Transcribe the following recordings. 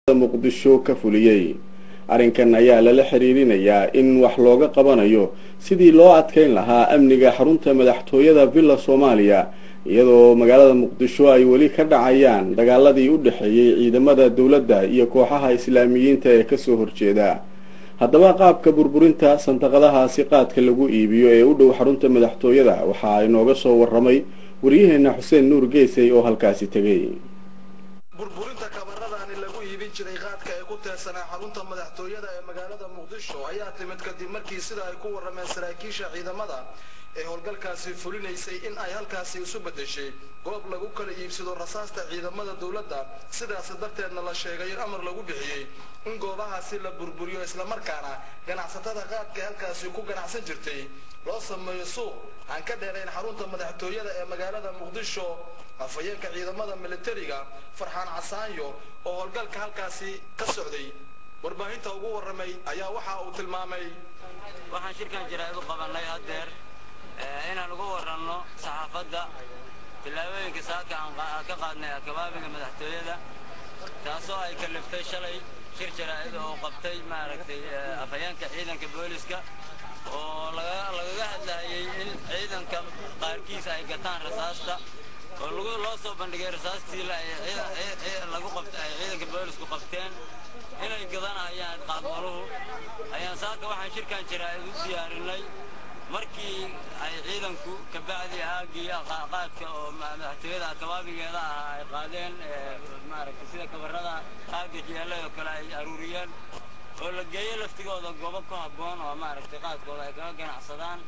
muqdisho ka fuliyey arrinkan ayaa lala xiriirinayaa in wax looga qabanayo sidii loo adkeyn lahaa amniga xarunta madaxtooyada villa soomaaliya iyadoo magaalada muqdisho ay weli ka dhacayaan dagaaladii u dhexeeyey ciidamada dowladda iyo kooxaha islaamiyiinta ee kasoo horjeeda haddaba qaabka burburinta santaqadahaasi qaadka lagu iibiyo ee u dhow xarunta madaxtooyada waxaa inooga soo waramay waryaheena xuseen nuur geesay oo halkaasi tegay burburinta kabaradaani lagu iibin jiray qaadka ee ku teersanaa xarunta madaxtooyada ee magaalada muqdisho ayaa timid kadib markii sida ay ku warrameen saraakiisha ciidamada ee howlgalkaasi fulinaysay in ay halkaasi isu beddeshay goob lagu kala iibsado rasaasta ciidamada dowladda sidaas darteedna la sheegay in amar lagu bixiyey in goobahaasi la burburiyo islamarkaana ganacsatada qaadka halkaasi ku ganacsan jirtay loo sameeyo suuq aan ka dheerayn xarunta madaxtooyada ee magaalada muqdisho afhayeenka ciidamada militariga farxaan casaanyo oo howlgalka halkaasi ka socday warbaahinta ugu warramay ayaa waxa uu tilmaamay waxaan shirkan jaraa'id u qabannay haddeer inaan uga waranno saxaafadda tillaabooyinka saaka aan ka qaadnay akabaabiga madaxtooyada taasoo ay kaliftay shalay shir jaraa'id oo qabtay maaragtay afhayeenka ciidanka booliska oo lagaga hadlayay in ciidanka qaarkiis ay gataan rasaasta oo loo soo bandhigay rasaastii lagu qabtay ay ciidanka boolisku qabteen inay gadanayaan qaadmaluhu ayaan saaka waxaan shirkan jaraa'id u diyaarinay markii ay ciidanku kabacdi aagii qaadka oo madaxtooyada kabaabigeeda ahaa ay qaadeen maaragtay sida kabarada aagga jeelay oo kale ay aruuriyeen oo la geeyey laftigooda goobo ku habboon oo maaragtay qaadkooda ay kaga ganacsadaan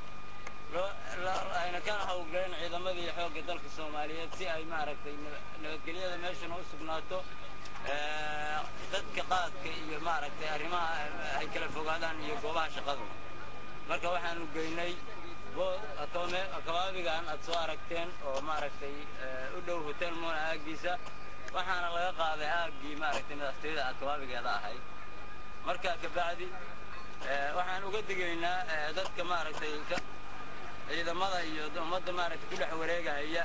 ayna ka hawlgaleen ciidamadii xoogga dalka soomaaliyeed si ay maaragtay nabadgelyada meeshana u sugnaato dadka qaadka iyo maaragtay arrimaha ay kala fogaadaan iyo goobaha shaqadu marka waxaanu geynay kabaabigan aad soo aragteen oo maaragtay u dhow hotel mona aaggiisa waxaana laga qaaday aaggii maaragtay madaxtooyada akabaabigeeda ahayd marka kabacdi waxaan uga digaynaa dadka maaragtay ciidamada iyo ummadda maaragtay ku dhex wareegahaya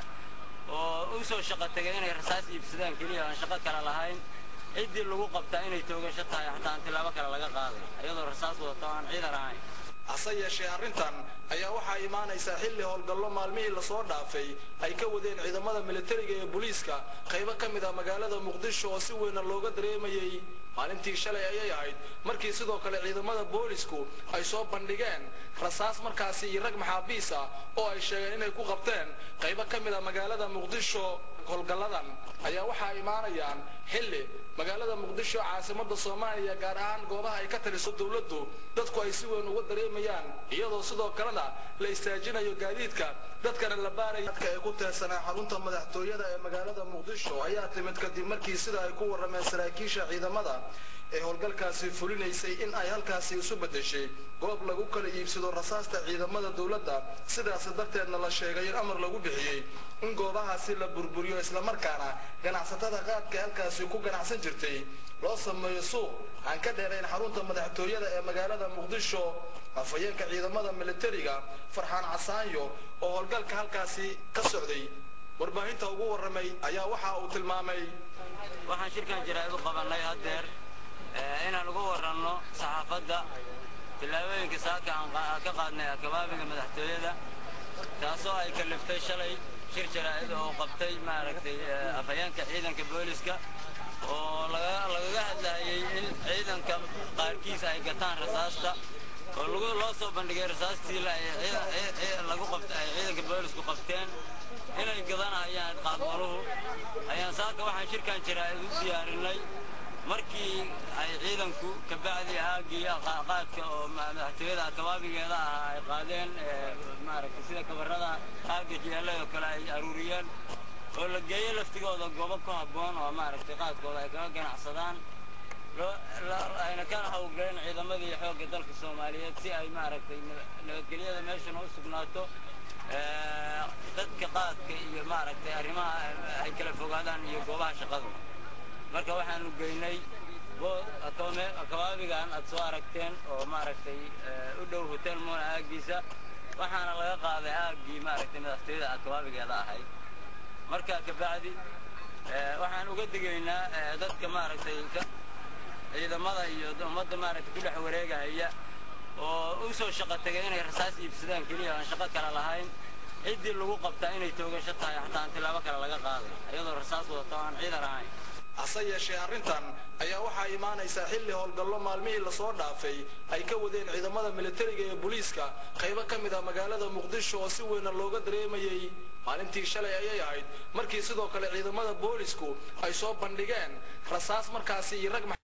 oo u soo shaqo tegay inay rasaas iibsadaan keliya aan shaqo kale lahayn ciddii lagu qabtaa inay toogasho tahay xataa aan tilaabo kale laga qaaday iyadoo rasaas wadato aan ciidan ahayn hase yeeshee arrintan ayaa waxaa imaanaysaa xilli howlgallo maalmihii lasoo dhaafay ay ka wadeen ciidamada militariga ee booliiska qaybo ka mid ah magaalada muqdisho oo si weyna looga dareemayay maalintii shalay ayay ahayd markii sidoo kale ciidamada boolisku ay soo bandhigeen rasaas markaasi iyo rag maxaabiis ah oo ay sheegeen inay ku qabteen qaybo ka mid ah magaalada muqdisho howlgalladan ayaa waxaa imaanayaan xilli magaalada muqdisho caasimada soomaaliya gaar ahaan goobaha ay ka taliso dowladdu dadku ay si weyn uga dareemayaan iyadoo sidoo kalena la istaajinayo gaadiidka dadkana la baaraya dadka ay ku teersanaa xarunta madaxtooyada ee magaalada muqdisho ayaa timid kadib markii sida ay ku warrameen saraakiisha ciidamada ee howlgalkaasi fulinaysay in ay halkaasi isu beddeshay goob lagu kala iibsado rasaasta ciidamada dowladda sidaas darteedna la sheegay in amar lagu bixiyey in goobahaasi la burburiyo islamarkaana ganacsatada qaadka halkaasi ku ganacsan jirtay loo sameeyo suuq aan ka dheerayn xarunta madaxtooyada ee magaalada muqdisho afhayeenka ciidamada militariga farxaan casaanyo oo howlgalka halkaasi ka socday warbaahinta ugu warramay ayaa waxa uu tilmaamay waxaan shirkan jaraa'id u qabannay haddeer inaan uga waranno saxaafadda tillaabooyinka saaka aan ka qaadnay akabaabiga madaxtooyada taasoo ay kaliftay shalay shir jaraa'id oo qabtay maaragtay afhayeenka ciidanka booliska oo lagaga hadlayay in ciidanka qaarkiis ay gataan rasaasta oo loo soo bandhigay rasaastii lagu qabtay ay ciidanka boolisku qabteen inay gadanayaan qaadmaluhu ayaan saaka waxaan shirkan jaraa'id u diyaarinay markii ay ciidanku kabacdi aagii qaadka oo madaxtooyada kabaabigeeda ahaa ay qaadeen maaragtay sida kabarada aagga jeelay oo kale ay aruuriyeen oo la geeyey laftigooda goobo ku habboon oo maaragtay qaadkooda ay kaga ganacsadaan ayna ka hawlgaleen ciidamadii xoogga dalka soomaaliyeed si ay maaragtay nabadgelyada meeshana u sugnaato dadka qaadka iyo maaragtay arrimaha ay kala fogaadaan iyo goobaha shaqadu marka waxaanu geynay kabaabigan aad soo aragteen oo maaragtay u dhow hotel mona aaggiisa waxaana laga qaaday aaggii maaragtay madaxtooyada akabaabigeeda ahayd marka kabacdi waxaan uga digaynaa dadka maaragtay ciidamada iyo ummadda maaragtay ku dhex wareegahaya oo u soo shaqo tegay inay rasaas iibsadaan keliya aan shaqo kale lahayn ciddii lagu qabtaa inay toogasho tahay xataa aan tilaabo kale laga qaaday iyadoo rasaas wadato aan ciidan ahayn hase yeeshee arrintan ayaa waxaa imaanaysaa xilli howlgallo maalmihii lasoo dhaafay ay ka wadeen ciidamada militariga ee booliiska qaybo ka mid ah magaalada muqdisho oo si weyna looga dareemayey maalintii shalay ayay ahayd markii sidoo kale ciidamada boolisku ay soo bandhigeen rasaas markaasi iyo rag